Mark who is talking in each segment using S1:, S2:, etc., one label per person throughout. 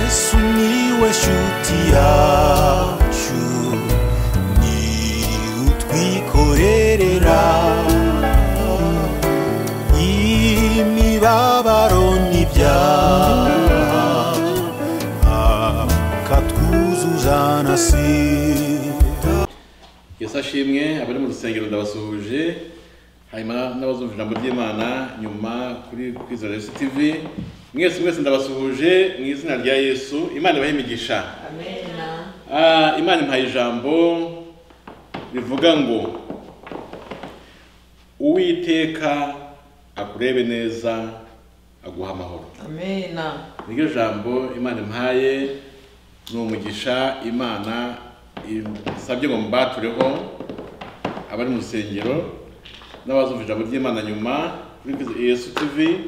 S1: Sumiłeś utiaciu Ni utwikorerera Imibabaro n'ibyaha Akatwuzuza na sida
S2: yesu ashimwe abari mu rusengero ndabasuhuje hanyuma n'abazumva ijambo ry'imana nyuma kuri kwizera yesu tv mwese mwese ndabasuhuje mu izina rya yesu imana ibahe imigisha Ah, imana impaye ijambo rivuga ngo uwiteka akurebe neza aguha amahoro
S3: Amena.
S2: niryo jambo imana impaye ni umugisha imana isabye ngo mbatureho abari mu rusengero n'abazumva ijambo ry'imana nyuma kuri yesu tv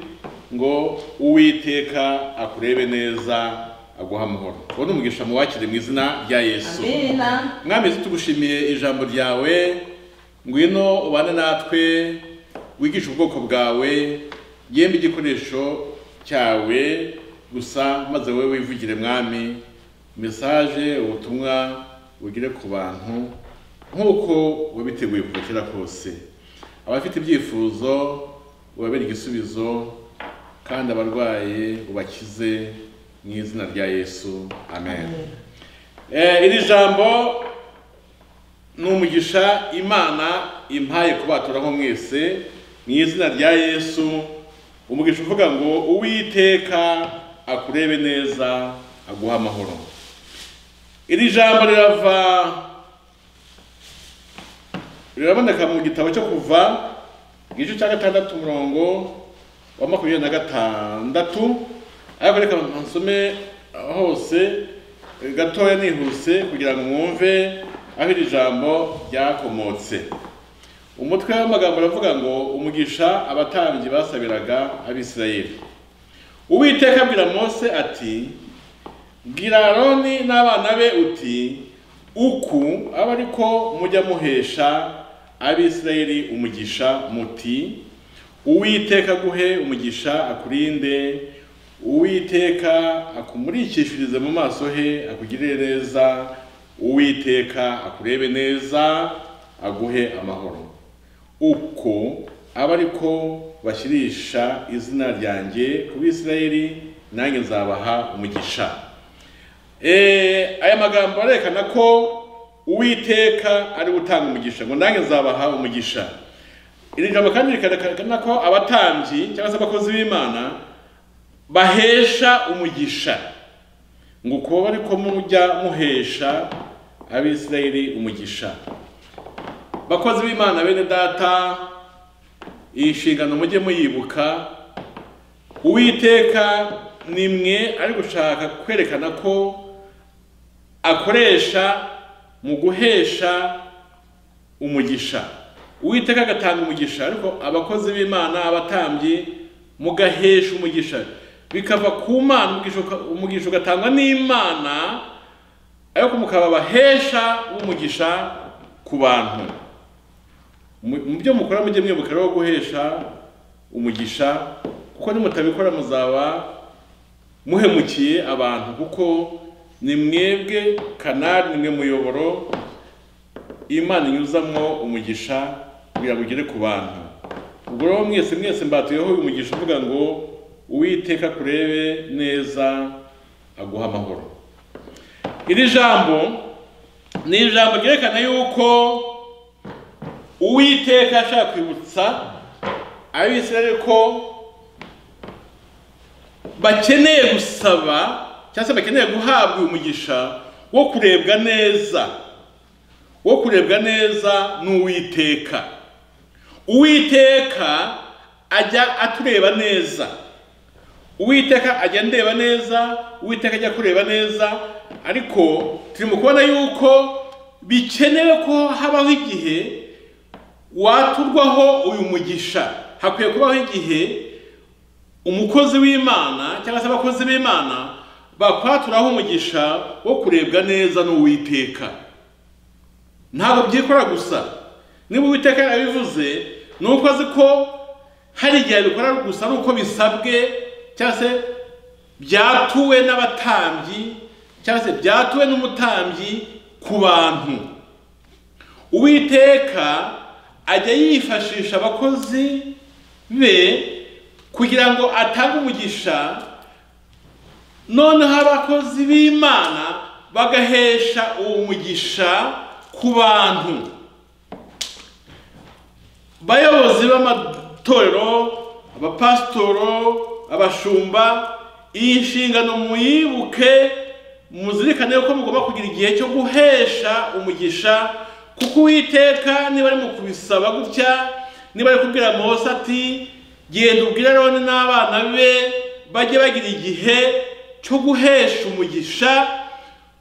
S2: ngo uwiteka akurebe neza aguha amahoro uwo ni umugisha muwakire mu izina rya yesu
S3: Amena.
S2: mwami Yesu, tugushimiye ijambo ryawe ngwino ubane natwe wigishe ubwoko bwawe yembe igikoresho cyawe gusa maze wowe wivugire mwami mesaje ubutumwa bugire ku bantu nk'uko wabiteguye kuva kera kose abafite ibyifuzo ubabere igisubizo kandi abarwaye ubakize mu izina rya yesu amen. Eh, iri jambo ni umugisha imana impaye kubaturaho mwese mu izina rya yesu umugisha uvuga ngo uwiteka akurebe neza aguha amahoro iri jambo rirava riraboneka mu gitabo cyo kuva igice cya gatandatu umurongo wa makumyabiri na gatandatu ariko reka nsome hose gatoya nihuse kugira ngo mwumve aho iri jambo ryakomotse umutwe w'amagambo aravuga ngo umugisha abatambyi basabiraga abisirayeli uwiteka abwira mose ati bwira aroni n'abana be uti uku aba ari ko mujya muhesha abisirayeli umugisha muti uwiteka aguhe umugisha akurinde uwiteka akumurikishirize mu maso he akugirire neza uwiteka akurebe neza aguhe amahoro uko aba ari ko bashyirisha izina ryanjye ku bisirayeli nanjye nzabaha umugisha Eh, aya magambo arerekana ko uwiteka ari we utanga umugisha ngo nanjye nzabaha umugisha iri jambo kandi rikerekana ko abatambyi cyangwa se abakozi b'imana bahesha umugisha ngo kuba bari ko mujya muhesha abisirayeli umugisha bakozi b'imana bene data iyi nshingano mujye muyibuka uwiteka ni mwe ari gushaka kwerekana ko akoresha mu guhesha umugisha uwiteka agatanga umugisha ariko abakozi b'imana abatambyi mugahesha umugisha bikava ku mana umugisha uka- umugisha ugatangwa n'imana ariko mukaba abahesha umugisha ku bantu Mu- mu byo mukora mujye mwibuka rero guhesha umugisha kuko nimutabikora muzaba muhemukiye abantu kuko ni mwebwe kanari ni mwe muyoboro imana inyuzamo umugisha kugira ngo ugere ku bantu ubwo rero mwese mwese mbatuyeho uyu mugisha uvuga ngo uwiteka kurebe neza aguha amahoro iri jambo ni ijambo ryerekana yuko uwiteka ashaka kwibutsa abisirayeli ko bakeneye gusaba cyangwa se bakeneye guhabwa uyu mugisha wo kurebwa neza wo kurebwa neza n'uwiteka uwiteka ajya atureba neza uwiteka ajya ndeba neza uwiteka ajya kureba neza ariko turimo kubona yuko bikenewe ko habaho igihe waturwaho uyu mugisha hakwiye kubaho igihe umukozi w'imana cyangwa se abakozi b'imana bakwaturaho umugisha wo kurebwa neza n'uwiteka ntabwo byikora gusa niba uwiteka yabivuze ni uko azi ko hari igihe abikora gusa ari uko bisabwe cyangwa se byatuwe n'abatambyi cyangwa se byatuwe n'umutambyi ku bantu uwiteka ajya yifashisha abakozi be kugira ngo atange umugisha noneho abakozi b'imana bagahesha uwo mugisha ku bantu bayobozi b'amatorero abapasitoro abashumba iyi nshingano muyibuke muzirikane ko mugomba kugira igihe cyo guhesha umugisha kuko uwiteka niba ari mu kubisaba gutya niba ari kubwira mose ati genda ubwire roni n'abana be bajye bagira igihe cyo guhesha umugisha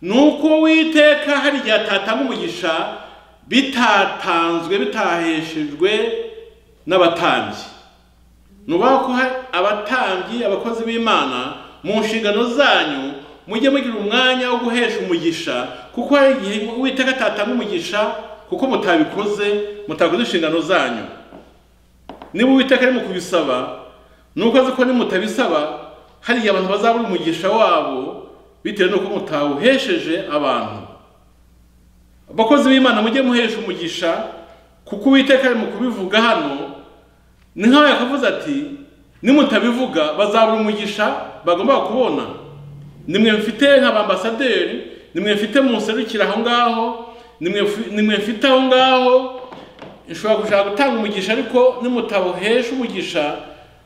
S2: ni uko witeka hari igihe atatanga umugisha bitatanzwe bitaheshejwe n'abatambyi ni ukuvuga ko hari abatambyi abakozi b'imana mu nshingano zanyu mujye mugira umwanya wo guhesha umugisha kuko hari igihe witeka atatanga umugisha kuko mutabikoze mutakoze inshingano zanyu niba uwiteka ari mu kubisaba ni uko azi ko nimutabisaba hari igihe abantu bazabura umugisha wabo bitewe n'uko mutawuhesheje abantu abakozi b'imana mujye muhesha umugisha kuko uwiteka ari mu kubivuga hano ni nk'aho yakavuze ati nimutabivuga bazabura umugisha bagomba kubona nimwe mfite nk'abambasaderi nimwe mfite mu nserukira aho ngaho nimwe mfi- nimwe mfite aho ngaho nshobora gushaka gutanga umugisha ariko nimutawuhesha umugisha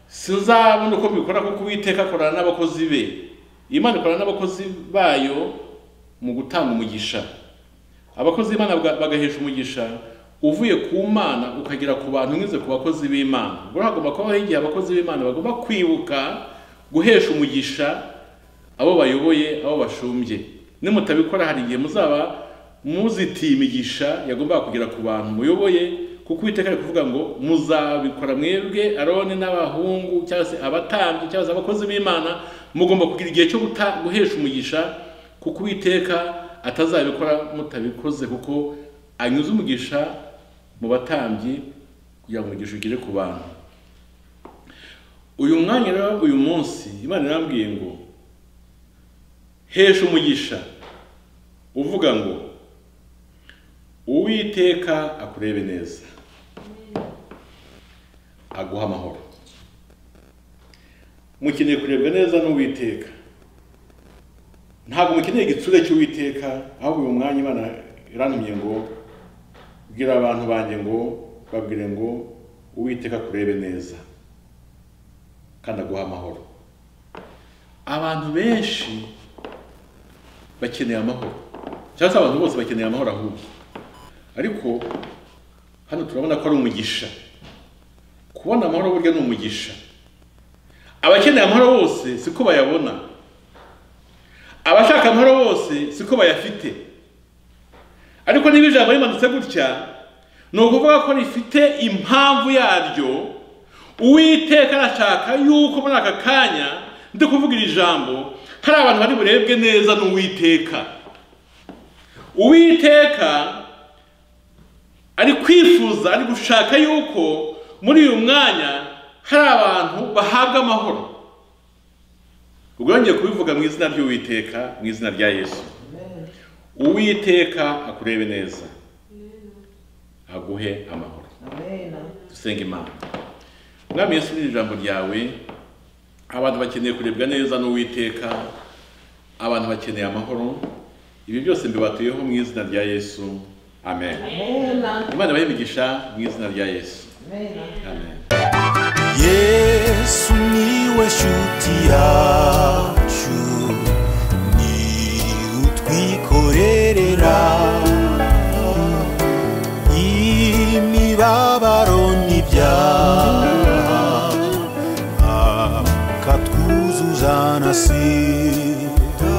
S2: sinzabona uko mbikora kuko uwiteka akorana n'abakozi be imana ikorana n'abakozi bayo mu gutanga umugisha abakozi b'imana baga- bagahesha umugisha uvuye ku mana ukagera ku bantu unyuze ku bakozi b'imana ubwo rero hagomba kubaho igihe abakozi b'imana bagomba kwibuka guhesha umugisha abo bayoboye abo bashumbye nimutabikora hari igihe muzaba muzitiye imigisha yagombaga kugera ku bantu muyoboye kuko uwiteka ari kuvuga ngo muzabikora mwebwe aroni n'abahungu cyangwa se abatambyi cyangwa se abakozi b'imana mugomba kugira igihe cyo guta- guhesha umugisha kuko uwiteka atazabikora mutabikoze kuko anyuze umugisha mu batambyi kugira ngo umugisha ugere ku bantu uyu mwanya rero uyu munsi imana irambwiye ngo hesha umugisha uvuga ngo uwiteka akurebe neza aguha amahoro mukeneye kurebwa neza n'uwiteka ntabwo mukeneye igitsure cy'uwiteka ahubwo uyu mwanya imana irantumye ngo bwira abantu banjye ngo babwire ngo uwiteka akurebe neza kandi aguha amahoro abantu benshi bakeneye amahoro cyangwa se abantu bose bakeneye amahoro ahubwo ariko hano turabona ko ari umugisha kubona amahoro burya ni umugisha abakeneye amahoro bose siko bayabona abashaka amahoro bose siko bayafite ariko niba ijambo rimanutse gutya ni ukuvuga ko rifite impamvu yaryo uwiteka arashaka yuko muri aka kanya ndi kuvuga iri jambo hari abantu bari burebwe neza n'uwiteka uwiteka ari kwifuza ari gushaka yuko muri uyu mwanya hari abantu bahabwa amahoro ubwo yongeye kubivuga mu izina ry'uwiteka mu izina rya yesu uwiteka akurebe neza aguhe amahoro dusenga imana mwami yesu ni ijambo ryawe abantu bakeneye kurebwa neza n'uwiteka abantu bakeneye amahoro ibi byose mbibatuyeho mu izina rya yesu amen imana ibahe imigisha mu izina rya yesu amen
S1: yesu niwe shuti yacu ni utwikorerera imibabaro